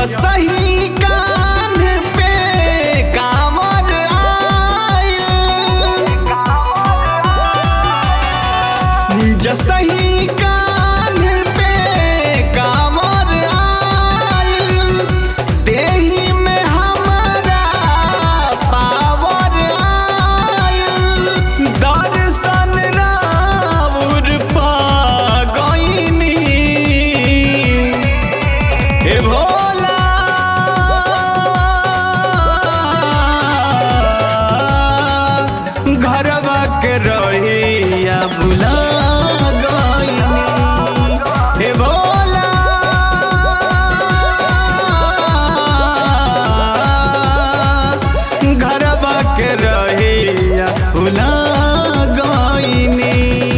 जसही कान पे कामर आइल जसही कान पे कामर आइल देही में हमरा पावर आइल दर्शन राउर पा गईनी हे भोला घरवा के रहिया भुला गईनी हे भोला घरवा के रहिया भुला गईनी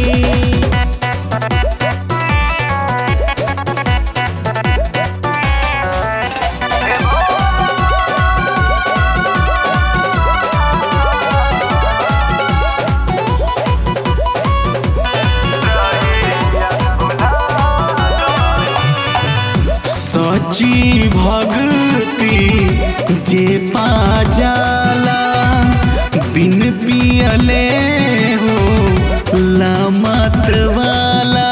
सची भक्ति जे पा जाला बिन पियले हो ला मात्र वाला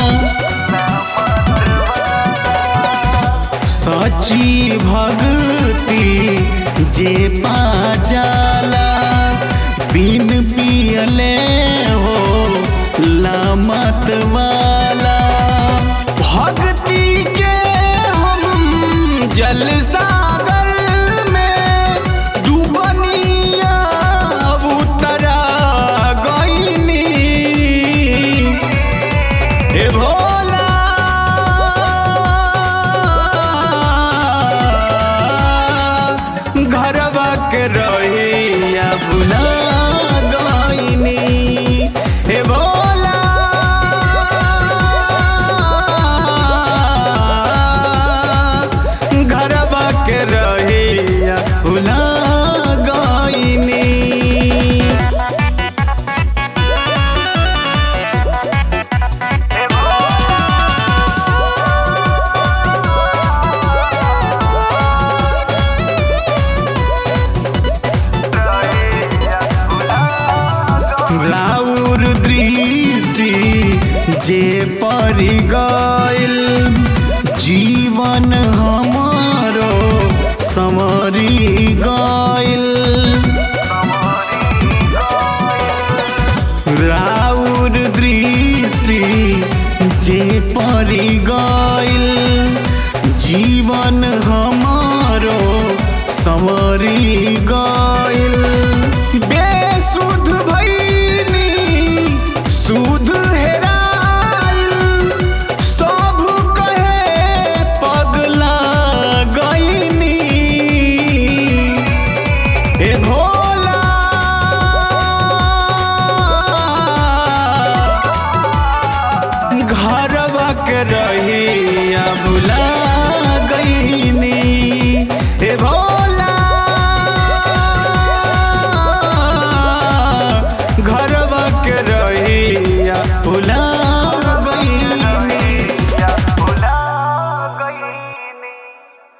सची भक्ति जे पा जाला बिन पियले हो ला मत वाला भक्ति के हम जल सागर में डूबनिया उतरा गईनी हे भोला घरवा के रहिया भुला गईनी हे भोला घरवा के रहिया भुला गईनी राउर दृष्टि जे परि गइल